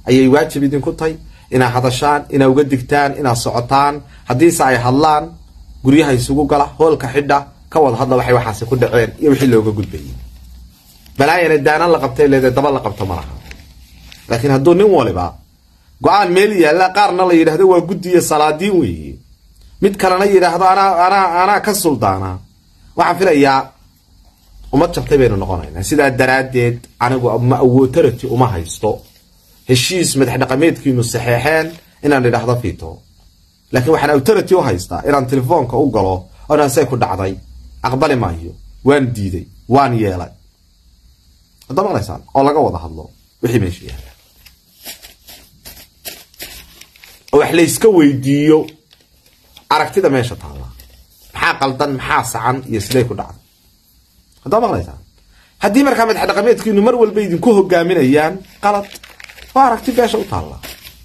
ayay waajib idinku tahay inaad hadashaan inaad uga digtaan inaad socotaan haddiise ay hadlaan guryaha isugu gala hoolka xidha ka wada hadla waxay waxaasi ku dhaceen iyo wixii looga gudbayay balaayana daanan la qabtay leede daba la qabto ma laha laakiin hadduu nin waliba go-aan meel yaalla qaarna la yidhahdo waa guddiya salaadiin weeye mid kalena yidhaahdo anaa anaa anaa ka suldaana waxaan filayaa umad jabtay baynu noqonaynaa sidaa daraaddeed anigu ma awootarati uma haysto heshiis madax dhaqameedkiinu saxeexeen inaan idhaahdo fito laakiin waxaan autarity u haystaa inaan telefoonka u galo oonaan say ku dhacday aqbali maayo waan diiday waan yeelay hadda maqlaysaan oo laga wada hadlo wixii meesha yaalla oo wax layska weydiiyo aragtida meesha taalla maxaa qaldan maxaa sacan iyo siday ku dhacday haddaa maqlaysaan haddii markaa madax dhaqameedkiinu mar walba idinku hogaaminayaan qalad waa aragti beesha u taalla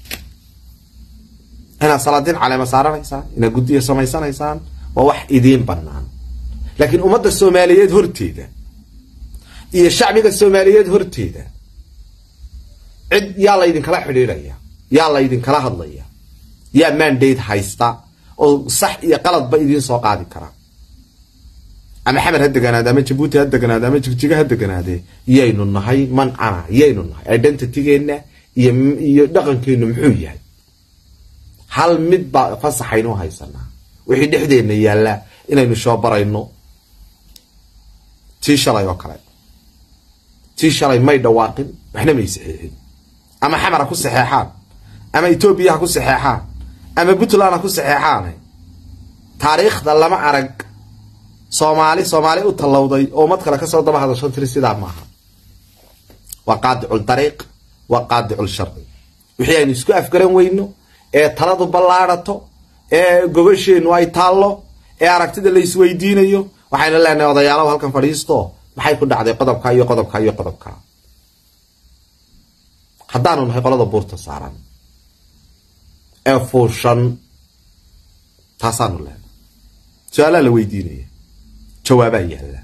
inaad salaadiin caleema saaranaysaan inaad guddiya samaysanaysaan waa wax idiin bannaan laakiin ummadda soomaaliyeed horteeda iyo shacbiga soomaaliyeed horteeda cid yaa laydinkala xidhiidhaya yaa laydinkala hadlaya yaa mandate haysta oo sax iyo qaladba idiin soo qaadi kara ama xamed ha deganaade ama jabuuti ha deganaade ama jigjiga ha deganaade yaynu nahay mancana yaynu nahay identitygeenna iyo iyo dhaqankeenu muxuu yahay hal mid baa fasaxaynu haysanaa wixii dhexdeenna yaalla inaynu shoobarayno tii shalay oo kale tii shalay may dhawaaqin waxna may saxeexin ama xamar ha ku saxeexaan ama etoobiya ha ku saxeexaan ama puntland ha ku saxeexaan taariikhda lama arag soomaali soomaali u tallowday oo ummad kale kasoo daba hadasho tiri sidaa maaha waa qaadicul dariiq waa qaadicul sharci wixii aynu isku afgaran weyno ee taladu ballaadhato ee gogasheennu ay taallo ee aragtida la isweydiinayo waxaynu leenahay odayaalow halkan fadhiisto maxay ku dhacday qodobka iyo qodobka iyo qodobka haddaanu nahay qolada buurta saaran ee fuushan taasaanu leenahay su-aalaa la weydiinaya jawaabaa yaalla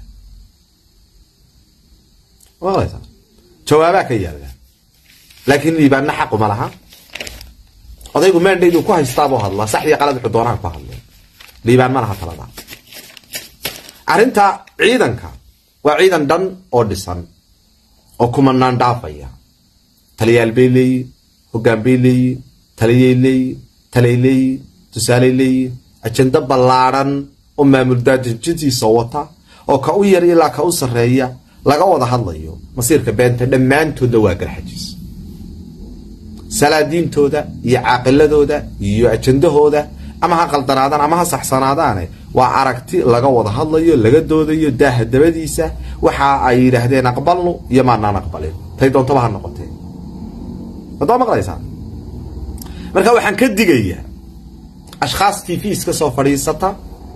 maqlaysaa jawaabaa ka yaalla laakiin liibaanna xaquma laha odaygu maandhaydu ku haystaabuu hadlaa saxdii qalad wuxuu doonaha ku hadlay liibaan ma laha talada arrinta ciidanka waa ciidan dhan oo dhisan oo kumanaan dhaafaya taliyaal bay leeyihin hoggaan bay leeyihin taliyay leeyihin talay leeyihin tusaaley leeyihin ajendo ballaadhan oo maamul daadejintiisa wata oo ka u yar ilaa ka u sarreeya laga wada hadlayo masiirka beenta dhammaantoodna waa garxajiis salaadiintooda iyo caaqiladooda iyo ajendahooda ama ha qaldanaadaan ama ha saxsanaadaane waa aragti laga wada hadlayo laga doodayo daaha dabadiisa waxa ay yidhaahdeen aqbalnu iyo maanaan aqbalin tay doontaba ha noqotee wadaa maqlaysaa marka waxaan ka digayaa ashkhaas t v iska soo fadhiisata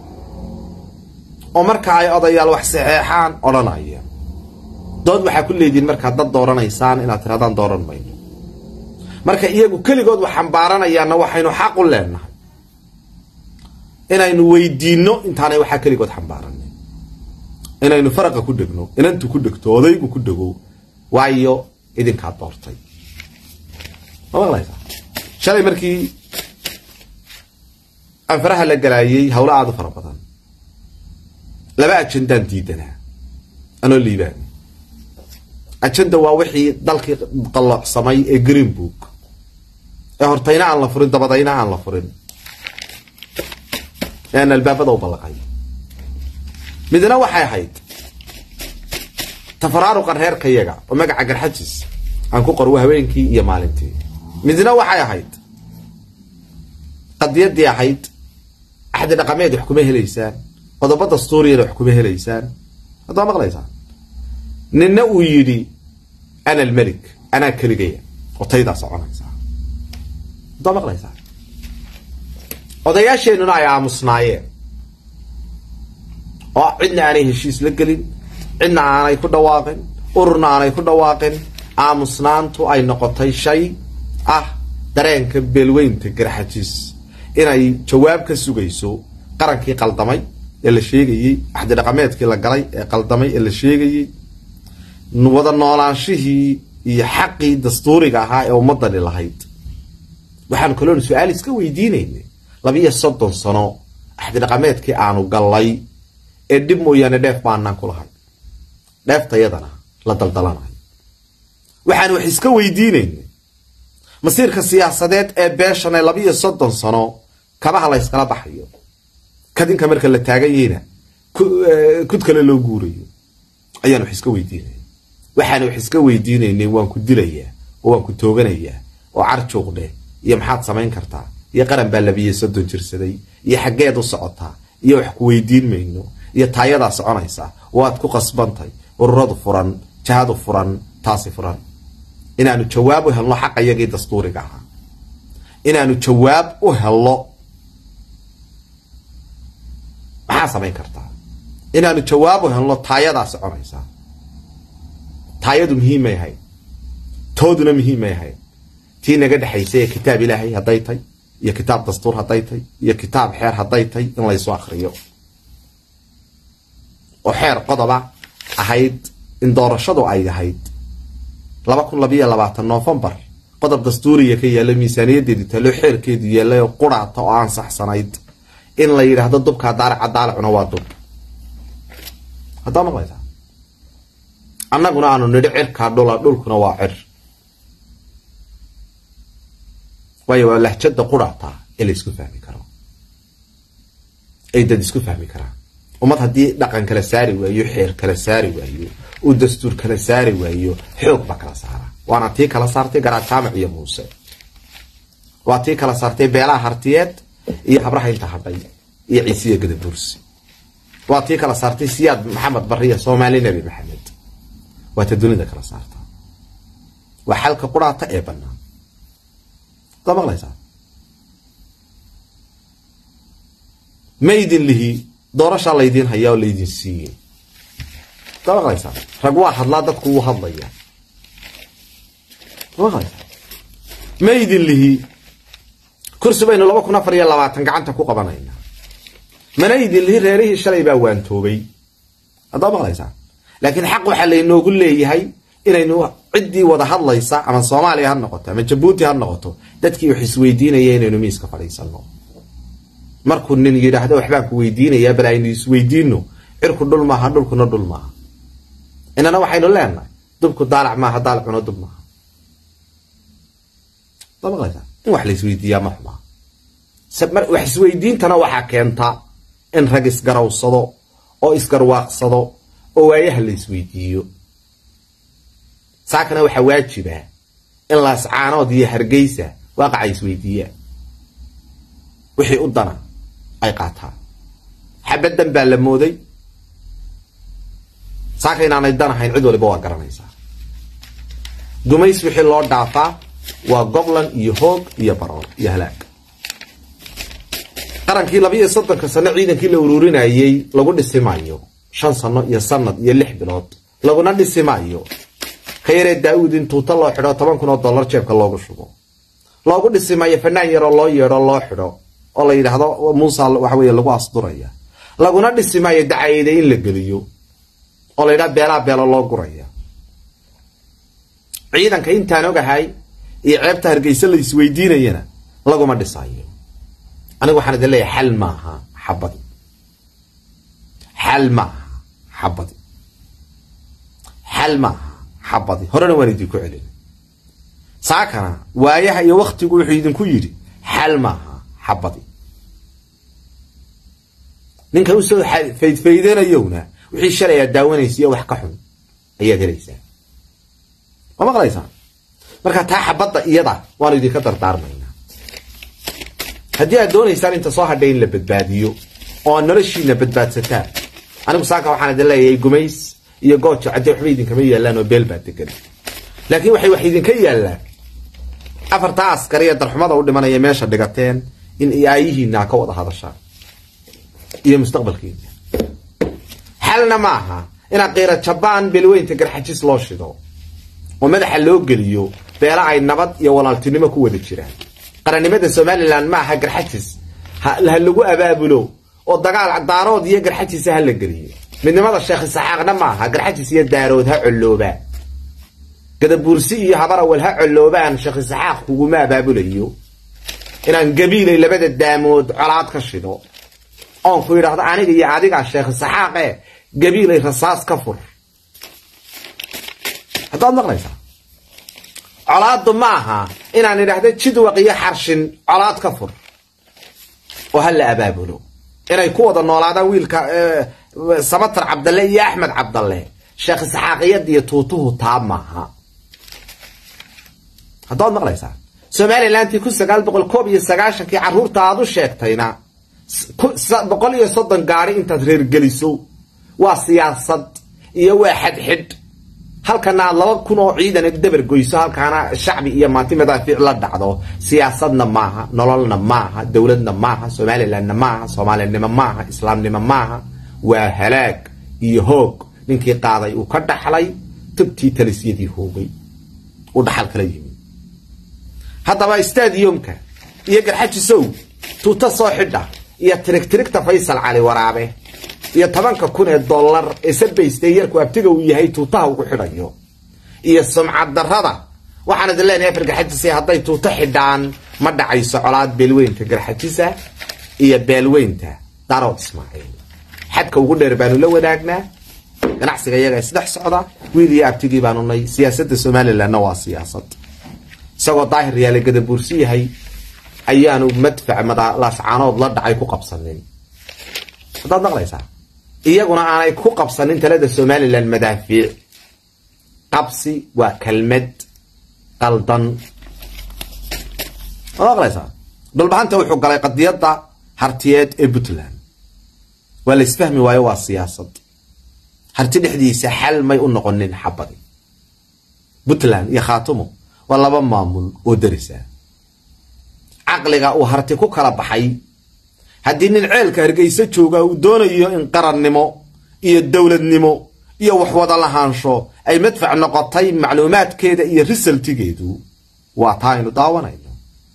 oo marka ay odayaal wax saxeexaan odhanaya dood waxaa ku leedihin markaad dad dooranaysaan inaad tirahdaan dooran mayno marka iyagu keligood wax xambaaranayaanna waxaynu xaq u leenahay inaynu weydiinno intaanay waxaa keligood xambaaranay inaynu faraqa ku dhegno inantu ku dhegto odaygu ku dhego waayo idinkaa doortay ma maqlaysaa shalay markii aan faraha la galaayay hawlo aada u fara badan laba ajendaan diidanaa anoo liibaani ajenda waa wixii dalkii qalloocsamay ee green book ee hortayna aan la furin dabadayna aan la furin ee aan albaabada u ballaqay midna waxay ahayd tafaraaruqan reerkayaga oo magaca garxajis aan ku qorwo haweenkii iyo maalintii midna waxay ahayd qadiyadii ahayd axdi dhaqameed wax kuma helaysaan qodobo dastuuriyana wax kuma helaysaan haddaa maqlaysaa ninna uu yidhi ana almelik anaa keligaya oo taydaa soconaysaa haddaa maqlaysaa odayaasheenuna ay aamusnaayeen oo cidna aanay heshiis la gelin cidna aanay ku dhawaaqin ururna aanay ku dhawaaqin aamusnaantu ay noqotay shay ah dareenka beelweynta garxajiis inay jawaab ka sugayso qarankii qaldamay ee la sheegayey axdi dhaqameedkii la galay ee qaldamay ee la sheegayey wada noolaanshihii iyo xaqii dastuuriga ahaa ee ummadani lahayd waxaanu kaloon su-aal iska weydiinaynay labiiyo soddon sano axdi dhaqameedkii aanu gallay ee dhib mooyaane dheef baanaan ku lahay dheeftayadana la daldalanayo waxaanu wax iska weydiinaynay masiirka siyaasadeed ee beeshan ee labiiyo soddon sano kabaha la yskala baxayo kadinka marka la taagan yahayna kud kale loo guurayo ayaan wax iska weydiinaya waxaan wax iska weydiinaynay waan ku dilayaa oo waan ku tooganayaa oo carjuuqdheh iyo maxaad samayn kartaa iyo qaran baa labiiyo soddon jirsaday iyo xaggeed u socotaa iyo wax ku weydiin mayno iyo taayadaa soconaysaa waad ku qasbantay ururadu furan jahadu furan taasi furan inaanu jawaab u helno xaqa iyagii dastuuriga ahaa inaanu jawaab u helno maxaa samayn kartaa inaanu jawaab u helno taayadaa soconaysaa taayadu muhiimay ahayd tooduna muhiimay ahayd tii naga dhexaysay ee kitaab ilaahay hadday tay iyo kitaab dastuur hadday tay iyo kitaab xeer hadday tay in laysu akriyo oo xeer qodoba ahayd in doorashadu ay ahayd laba kun labayo labaatan noofembar qodob dastuuriya ka yaalla miisaaniyadeedu talo xeerkeedu yaallay oo quraata oo ansaxsanayd in la yidhaahdo dubkaa daalaca daalacuna waa dub haddaa maqlaysaa annaguna aanu nidhi cirkaa dhula dhulkuna waa cir waayo waa lahjada quraata ee la isku fahmi karo ay dad isku fahmi karaan ummad haddii dhaqan kala saari waayo xeer kala saari waayo uu dastuur kala saari waayo xoog baa kala saara waana tii kala saartay garaad jaamac iyo muuse waa tii kala saartay beelaha hartiyeed iyo habraha inta hadhay iyo ciisiya gadabursi waa tii kala saartay siyaad maxamed bariya soomaali nebi maxamed waa ta dunida kala saarta waa xalka quraata ee banaan da maqlaysaa maydin lihi doorashaa laydiin hayaa oo laydin siiyey da maqlaysaa rag waa hadlaa dadku wuu hadlaya maqlaysaa maydin lihi kursi baynu laba kun afar iyo labaatan gacanta ku qabanaynaa mana idin lihi reerihii shalay baa waantoobay haddaa maqlaysaa laakiin xaq waxaa laynoogu leeyahay inaynu ciddii wada hadlaysa ama soomaaliya ha noqoto ama jabuuti ha noqoto dadkii wax isweydiinaya inaynu miiska fadhiisano markuu nin yidhaahdo waxbaan ku weydiinayaa bal aynu isweydiino cirku dhul maaha dhulkuna dhul maaha inana waxaynu leenahay dubku daalac maaha daalacuna dub maaha haddaa maqlaysaa in wax la isweydiiyaa ma xumaa wax isweydiintana waxaa keenta in rag isgarawsado oo isgarwaaqsado oo waayaha la isweydiiyo saakana waxaa waajiba in laascaanood iyo hargeysa waaqaca isweydiiyaan wixii u dana ay qaataan xabaddan baa la mooday saaka inaanay dan ahayn cid waliba waa garanaysaa gumays wixii loo dhaafaa waa gobland iyo hoog iyo baroor iyo halaag qarankii labiiyo soddonka sano ciidankii la ururinayey lagu dhisi maayo shan sano iyo sanad iyo lix bilood laguna dhisi maayo ka yaree daa-uud in tuuta loo xidho toban kun oo dollar jeebka loogu shubo loogu dhisi maayo fanaan yaroo loo yeedho loo xidho oo la yidhaahdo muusa waxa weye lagu asduraya laguna dhisi maayo dacayada in la geliyo oo la yidhaha beelaa beelo loo guraya ciidanka intaan ogahay iyo ceebta hargeysa la isweydiinayana laguma dhisayo aniga waxaan idin leeyahay xal maaha xabadi xal maaha xabadi xal maaha xabadi horena waan idinku celin saakana waayaha iyo waktigu wuxuu idinku yidhi xal maaha xabadi ninka usoo faydfaydanayowna wixii shalay aad daawanaysiiyo wax ka xun ayaad helaysaa ma maqlaysaa marka taa xabadda iyada waanu idinka dardaarmaynaa haddii aad doonaysaan inta soo hadhay in la badbaadiyo oo aad noloshiina badbaadsataan anigu saaka waxaan idin leeyahay gumays iyo goojo cadde waxba idinkama yaallaan oo beel baa degan laakiin waxay wax idinka yaallaan afartaa askari ee darxumada u dhimanaya meesha dhigateen in aayihiina ka wada hadashaan iyo mustaqbalkiina xalna ma aha inaad qiira jabaan beelweynta garxajis loo shido oo madaxa loo geliyo beela ay nabad iyo walaaltinimo ku wada jiraan qarannimada somalilan ma aha garxajis ha lagu abaabulo oo dagaal daarood iyo garxajisa ha la geliyo midnimada sheekh isaxaaqna ma aha garxajis iyo daarood ha colooba gadabuursi iyo habar awal ha colloobaan sheekh isaxaaq kuguma abaabulayo inaan gabiilay labada daamood colaad ka shido oon ku yidhaahdo aniga iyo adigaa sheekh isaxaaqe gabiilay rasaas ka fur haddaad maqlaysaa colaaddu ma aha inaan idhaahdo jidwaq iyo xarshin colaad ka fur oo ha la abaabulo inay ku wada noolaadaan wiilka samatar cabdalle iyo axmed cabdalle sheekh isxaaqiyad iyo tuutuhu taa maaha haddaad maqlaysaa somalilantii kun sagaal boqol koob iyo sagaashankii carruurta aad u sheegtayna boqol iyo soddon gaari intaad reergeliso waa siyaasad iyo waa xadxidh halkana aad laba kun oo ciidan dabar goyso halkaana shacbi iyo maanti madaafiic la dhacdo siyaasadna maaha nololna maaha dowladna maaha somalilandna maaha soomaalinimo maaha islaamnimo maaha waa halaag iyo hoog ninkii qaaday uu ka dhaxlay tabtii talisyadii hoogay uu dhaxal kala yimi haddaba stadiumka iyo garxajisow tuuta soo xidha iyo tirigtirigta faysal cali waraabe iyo tobanka kun ee dollar ee sabaystay yarku abtiga uu yahay tuutaha ugu xidhayo iyo sumcad darrada waxaan idin leenahay afar garxajisa hadday tuuto xidhaan ma dhacayso colaad beelweynta garxajisa iyo beelweynta darood ismaaciil xadka ugu dheer baanu la wadaagnaa ganacsiga iyaga isdhex socda wiil iyo abtigii baanu nay siyaasadda somalilandna waa siyaasad isagoo daahir yaale gadabuursi yahay ayaanu madfac laascaanood la dhacay ku qabsanin haddaad maqlaysaa iyaguna aanay ku qabsanin talada somalilan madaafiic qabsi waa kelmad qaldan waad maqlaysaa dhulbahanta wuxuu galay qadiyadda hartiyeed ee puntland waa la isfahmi waayo waa siyaasad harti dhexdiisa xal may u noqonin xabadi puntland iyo khaatumo waa laba maamul oo darisa caqliga uu harti ku kala baxay haddii nin ceelka hargeysa jooga uu doonayo in qarannimo iyo dowladnimo iyo waxwada lahaansho ay madfac noqotay macluumaadkeeda iyo risaltigeedu waa taa aynu daawanayno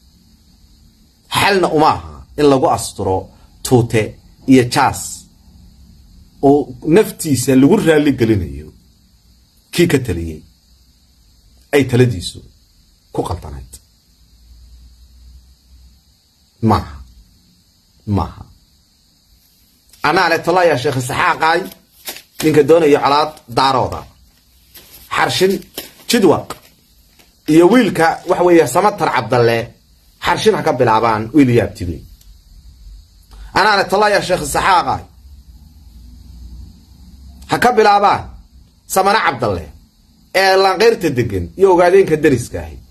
xalna uma aha in lagu asturo tuute iyo jaas oo naftiisa lagu raalli gelinayo kii ka taliyey ay taladiisu ku qaldanayd maaha maaha anaa le tolaya sheekh isaxaaqaay ninka doonayo colaad daarooda xarshin jidwaq iyo wiilka waxa weeye samatar cabdalle xarshin ha ka bilaabaan wiil iyo abtigey anaa le tolaya sheekh isaxaaqaay ha ka bilaabaan samane cabdalle ee laanqeyrta degan iyo ogaadeenka dariska ahi